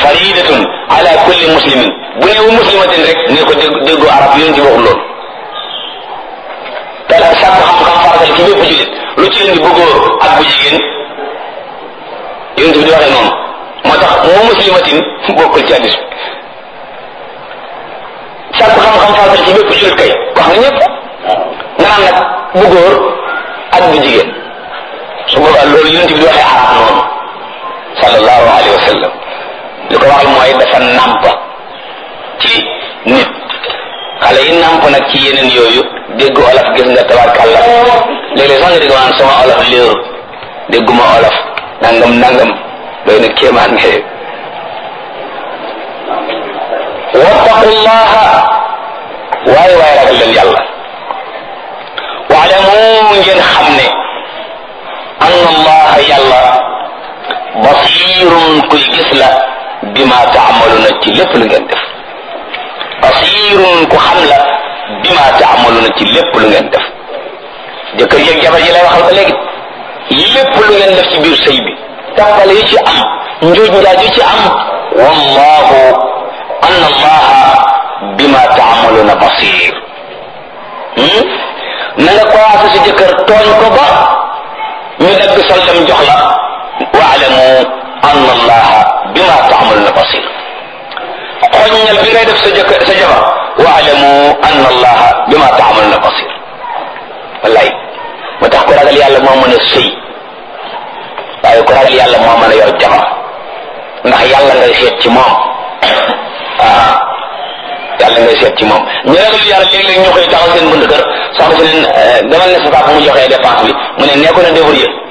faridatun ala kulli muslimin bu ne wu muslimatin rek ne ko dégg déggu arab yonent bi waxul loolu te sàkk xam-xam faratal ci bépp jullit lu ci indi bu góor ak bu jigéen yonent bi di waxee noonu moo tax moo muslimatin bokkul ci hadis sàkk xam-xam faratal ci bépp jullit kay wax nga ñëpp nga naan nag bu góor ak bu jigéen su boobaa loolu yonent bi di waxee arab noonu sallallahu alayhi wa sallam li ko waxal mooy dafa nàmp ci nit xale yi nàmp nag ci yeneen yooyu dégg olof gis nga tabarkàlla léeg-léeg sax nga dégg naan sama olof léeru dégguma olof nangam nangam doy na kéemaan nga wattaqullaha waaye waaye ragal leen yàlla waalamu ngeen xam ne anna allaha yàlla basirun kuy gis la bima taamaluna ci lépp lu ngeen def basirun ku xam la bima taamaluna ci lépp lu ngeen def jëkkër yeeg jabar ji lay waxal ba léegi lépp lu ngeen def ci biir sëy bi tàppale yi ci am njuuj njaaj yi ci am wallahu anna allaha bima taamaluna basir na nga commencé si jëkkër tooñ ko ba ñu dagg soldam jox la waalamu anna allaha bima taamaluna basir xoññal bi ngay def sa jëkkër sa jabar waalamu anna allaha bima taamaluna basir wallaay moo tax ko ragal yàlla moo mën a sëy waaye ko ragal yàlla moo mën a yor jabar ndax yàlla ngay seet ci moom ah yàlla ngay seet ci moom ñu ragal yàlla léeg-léeg ñu koy taxaw seen bunt kër soxna si leen demal ne sa papa mu joxee dépense bi mu ne nee ko na débrouiller